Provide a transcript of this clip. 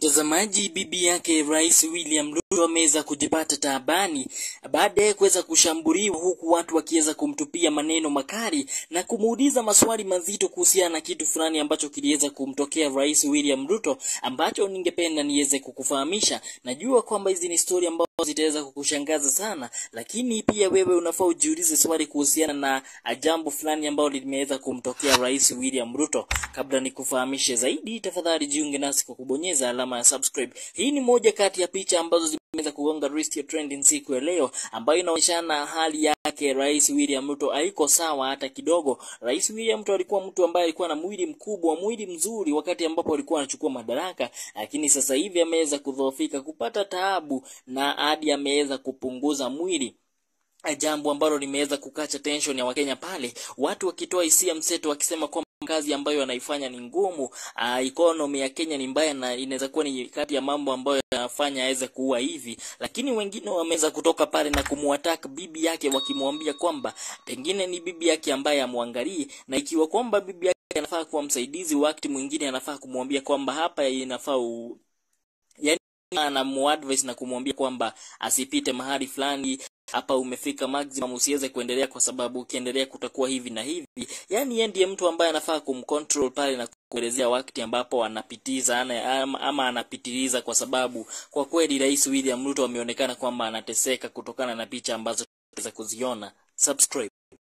Mtazamaji, bibi yake Rais William Ruto ameweza kujipata taabani baada ya kuweza kushambuliwa, huku watu wakiweza kumtupia maneno makali na kumuuliza maswali mazito kuhusiana na kitu fulani ambacho kiliweza kumtokea Rais William Ruto, ambacho ningependa niweze kukufahamisha. Najua kwamba hizi ni stori ambazo zitaweza kukushangaza sana, lakini pia wewe unafaa ujiulize swali kuhusiana na jambo fulani ambalo limeweza kumtokea Rais William Ruto. Kabla nikufahamishe zaidi, tafadhali jiunge nasi kwa kubonyeza alama ya subscribe. Hii ni moja kati ya picha ambazo zimeweza kugonga list ya trending siku ya leo, ambayo inaonyeshana hali yake Rais William Ruto haiko sawa hata kidogo. Rais William Ruto alikuwa mtu ambaye alikuwa na mwili mkubwa, mwili mzuri wakati ambapo alikuwa anachukua madaraka, lakini sasa hivi ameweza kudhoofika, kupata taabu na hadi ameweza kupunguza mwili jambo ambalo limeweza kukacha tension ya Wakenya pale, watu wakitoa hisia mseto wakisema kwamba kazi ambayo anaifanya ni ngumu. Uh, economy ya Kenya ni mbaya na inaweza kuwa ni kati ya mambo ambayo yanafanya aweze kuwa hivi, lakini wengine wameweza kutoka pale na kumwataka bibi yake wakimwambia kwamba pengine ni bibi yake ambaye amwangalie, na ikiwa kwamba bibi yake anafaa kuwa msaidizi, wakati mwingine anafaa kumwambia kwamba hapa inafaa u... yani anamuadvise na kumwambia kwamba asipite mahali fulani hapa umefika maximum, usiweze kuendelea kwa sababu ukiendelea kutakuwa hivi na hivi. Yani yeye ndiye mtu ambaye anafaa kumcontrol pale na kuelezea wakati ambapo anapitiza ama, ama anapitiliza, kwa sababu kwa kweli Rais William Ruto ameonekana kwamba anateseka kutokana na picha ambazo tunaweza kuziona. Subscribe.